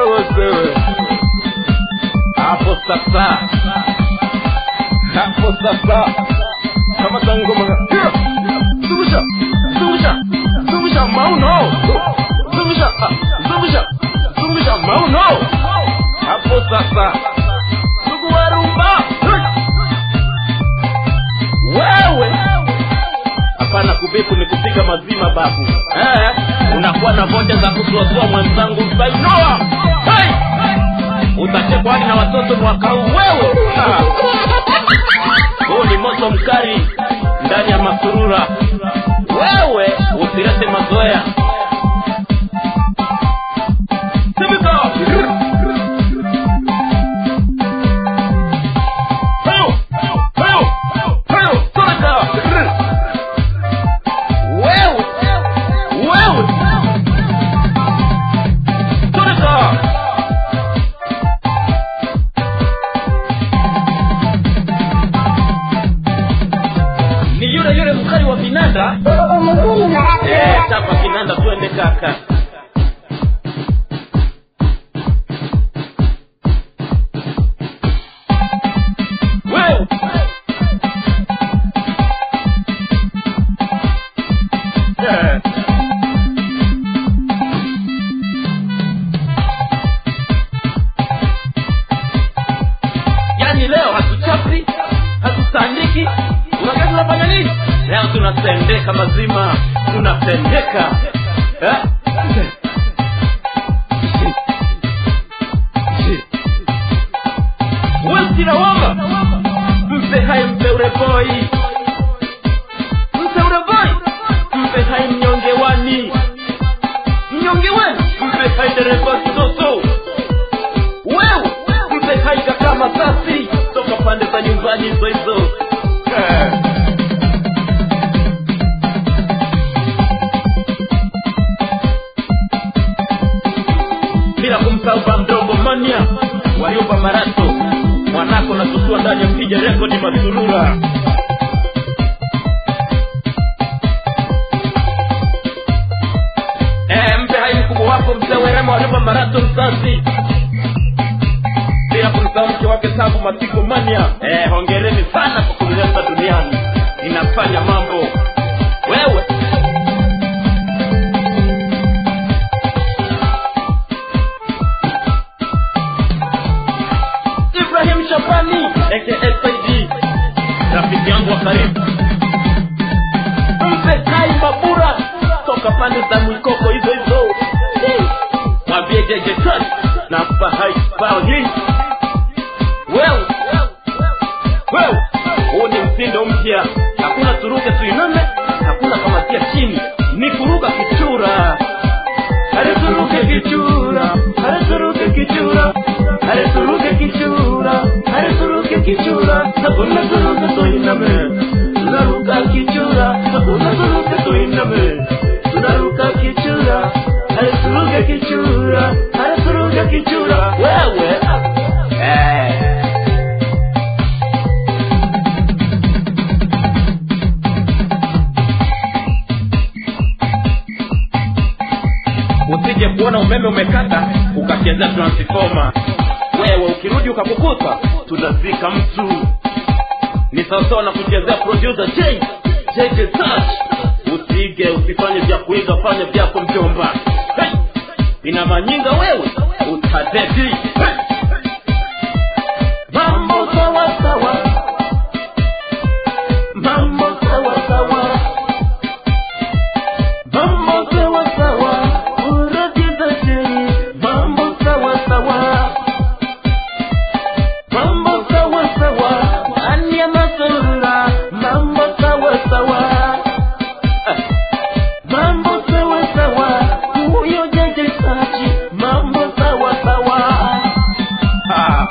wewe sewe hapo sasa hapo sasa kama za ngoma zungusha zungusha zungusha mauno zungusha ah, zungusha zungusha mauno hapo sasa ndugu wa rumba wewe hapana kubipu ni kupiga mazima babu eh, unakuwa na vocha za kusuasua mwenzangu sainoa hey! utachekwa hadi na watoto mwaka huu wewe Ah. huu ni moto mkali ndani ya masurura wewe usilete mazoea Simika! Hayo! Hayo! Hayo! Toka! Wewe! Wewe! Toka! ni yule yule mkali wa vinanda Umuguni Eh, marafiki chapa kinanda twende kaka Wewe! Eh. yaani leo hatuchapi hatutandiki unajua tunafanya nini leo tunatendeka mazima tunatendeka eh? wesirawama mpe hai mpe ureboi mpe ureboi mpe hai mnyonge wani mnyonge wenu mpe hai dereva kidoso wewe mpe hai kaka masasi toka pande za nyumbani hizo hizo Eh. bila kumsahau bamdogo mania waliomba marato mwanako na tusua ndani ya mpiga rekodi masurura Eh, mpe hai mkubwa wako mzee werema waliomba marato msasi bila kumsahau mke wake tangu masiku mania eh, hongereni sana kwa kunileta duniani inafanya mambo wewe ibrahim shabani aka saidi rafiki yangu wa karibu mpe kai mabura toka pande za mwikoko hizo hizo mwambie jeje touch na mpa hai bao hii wewe wewe huu ni mtindo mpya hakuna turuke tuiname hakuna kamatia chini ni kuruka kichura Hareturuke kichura, hareturuke kichura, hareturuke kichura, hareturuke kichura, hakuna turuke tuiname, tunaruka kichura, hakuna turuke tuiname, tunaruka kichura, hareturuke kichura, hareturuke kichura, wewe eh. usije kuona umeme umekata ukachezea transfoma wewe ukirudi ukakukuta tunazika mtu ni sawasawa na kuchezea producer J JJ Touch usige usifanye vya kuiga fanya vyako mjomba hey! ina manyinga wewe utadedi hey! mambo sawa sawa mambo sawa sawa mambo sawa sawa uratiza chini mambo sawa sawa mambo sawa sawa ndani ya masurura mambo sawa sawa Ah. mambo sawa sawa huyo jeje sachi mambo sawa sawa Ah.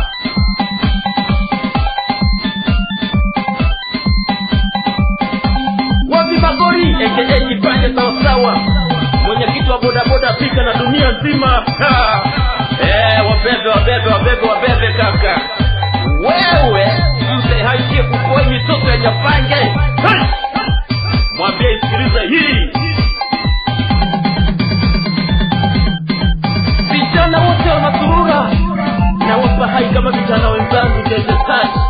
wapi magori aka kipande sawasawa mwenyekiti wa bodaboda afrika na dunia nzima Ha! eh, wabebe wabebe wabebe wabebe kaka wewe mse haikie kukoi mitoto ya nyapange Hey! mwambie isikilize hii vijana wote wana kama vijana wenzangu jeje touch